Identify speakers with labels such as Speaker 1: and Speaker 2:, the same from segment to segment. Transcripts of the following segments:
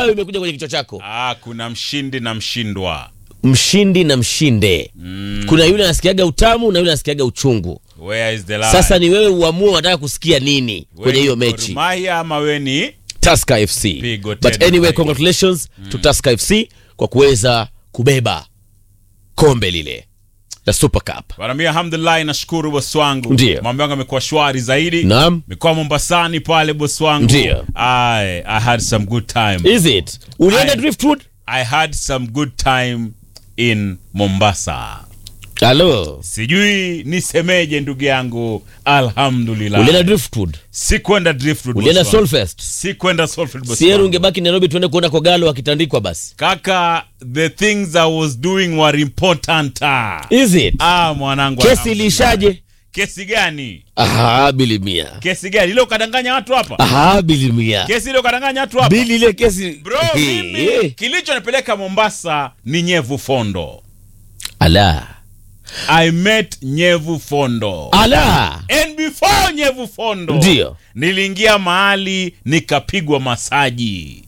Speaker 1: nayo imekuja kwenye kichwa chako
Speaker 2: Ah, kuna mshindi na mshindwa.
Speaker 1: mshindi na mshinde kuna yule anasikiaga utamu na yule anasikiaga uchungu
Speaker 2: Where is the lie?
Speaker 1: sasa ni wewe uamue unataka kusikia nini
Speaker 2: We
Speaker 1: kwenye
Speaker 2: ni
Speaker 1: hiyo
Speaker 2: Gor
Speaker 1: mechi
Speaker 2: Mahia ama we ni
Speaker 1: Tusker FC
Speaker 2: Pigo
Speaker 1: but
Speaker 2: tena
Speaker 1: anyway
Speaker 2: zaidi.
Speaker 1: congratulations to Tusker FC kwa kuweza kubeba kombe lile la Super Cup
Speaker 2: Wanambia alhamdulillah, nashukuru bosi wangu.
Speaker 1: Ndiyo.
Speaker 2: Mambo yangu yamekuwa shwari zaidi.
Speaker 1: naam
Speaker 2: Mikoa Mombasani pale bosi wangu.
Speaker 1: Ndiyo.
Speaker 2: I, I had some good time.
Speaker 1: is it ulienda
Speaker 2: Aye.
Speaker 1: driftwood
Speaker 2: I had some good time in Mombasa.
Speaker 1: halo
Speaker 2: Sijui nisemeje ndugu yangu. Alhamdulillah.
Speaker 1: ulienda driftwood
Speaker 2: Sikwenda driftwood.
Speaker 1: ulienda
Speaker 2: bosi wangu.
Speaker 1: solfest
Speaker 2: Sikwenda Solford bosi
Speaker 1: sieru
Speaker 2: wangu.
Speaker 1: ungebaki nairobi tuende kuona kogalo akitandikwa basi
Speaker 2: Kaka, the things I was doing were important.
Speaker 1: is it
Speaker 2: Ah, mwanangu.
Speaker 1: kesi
Speaker 2: alhamdulillah.
Speaker 1: ilishaje
Speaker 2: Kesi gani?
Speaker 1: aha bilimia
Speaker 2: Kesi gani? Ile ukadanganya watu hapa?
Speaker 1: aha bilimia
Speaker 2: Kesi ile ukadanganya watu hapa?
Speaker 1: bili ile kesi
Speaker 2: Bro,
Speaker 1: Hey,
Speaker 2: mimi
Speaker 1: hey.
Speaker 2: kilichonipeleka Mombasa ni Nyevu Fondo.
Speaker 1: ala
Speaker 2: I met Nyevu Fondo.
Speaker 1: ala
Speaker 2: And before Nyevu Fondo,
Speaker 1: Ndio.
Speaker 2: niliingia mahali nikapigwa masaji.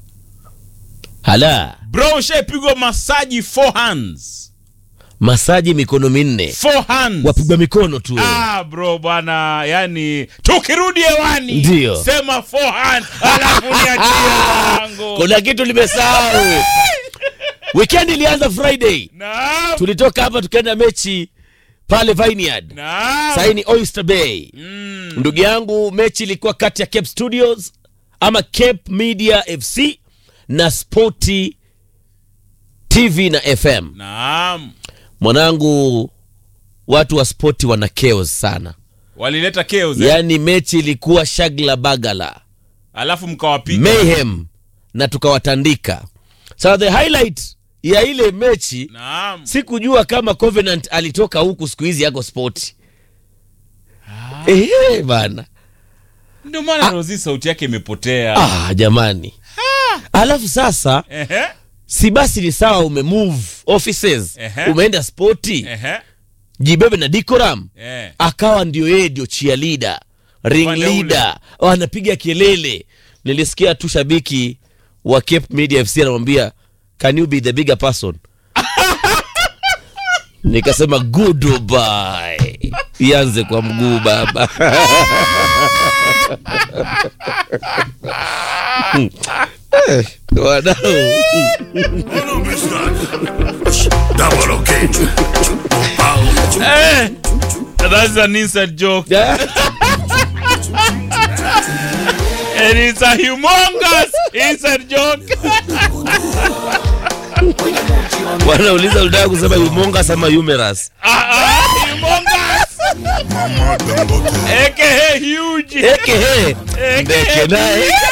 Speaker 1: ala
Speaker 2: Bro, ushaipigwa masaji four hands.
Speaker 1: masaji mikono minne
Speaker 2: Four hands.
Speaker 1: wapigwa mikono tu wewe.
Speaker 2: Ah, bro bwana, yani tukirudi hewani
Speaker 1: Ndio.
Speaker 2: sema four hands alafu niachie wangu.
Speaker 1: kuna kitu limesahau weekend ilianza friday
Speaker 2: Naam.
Speaker 1: tulitoka hapa tukaenda mechi pale vineyard
Speaker 2: Naam.
Speaker 1: saini oyster bay
Speaker 2: Mm.
Speaker 1: ndugu yangu mechi ilikuwa kati ya cape studios ama cape media fc na sporti tv na fm
Speaker 2: Naam.
Speaker 1: mwanangu watu wa spoti wana chaos sana
Speaker 2: Walileta chaos. eh?
Speaker 1: yaani mechi ilikuwa shagla bagala
Speaker 2: Alafu mkawapiga.
Speaker 1: mayhem na tukawatandika sasa the highlight ya ile mechi
Speaker 2: Naam.
Speaker 1: sikujua kama covenant alitoka huku siku hizi yako spoti Ehe, bana
Speaker 2: Ndio maana Rozi sauti yake imepotea.
Speaker 1: ah, jamani alafu sasa
Speaker 2: Ehe.
Speaker 1: si basi ni sawa umemove offices
Speaker 2: Ehe.
Speaker 1: umeenda spoti
Speaker 2: Ehe.
Speaker 1: jibebe na dikoram
Speaker 2: Eh.
Speaker 1: akawa ndio yeye ndio chia leader ring
Speaker 2: Upande ule.
Speaker 1: leader anapiga kelele nilisikia tu shabiki wa cape media fc anamwambia can you be the bigger person nikasema goodbye ianze kwa mguu baba Eh, wadau
Speaker 3: Double okay.
Speaker 2: Eh. That's an inside joke. And it's a humongous inside joke.
Speaker 1: wanauliza ulitaka kusema humongas ama humerus
Speaker 2: Ah, ah, humongous.
Speaker 3: Mama Dangote.
Speaker 2: AKA huge.
Speaker 1: ekehe
Speaker 2: AKA
Speaker 1: ndeke naye
Speaker 2: big.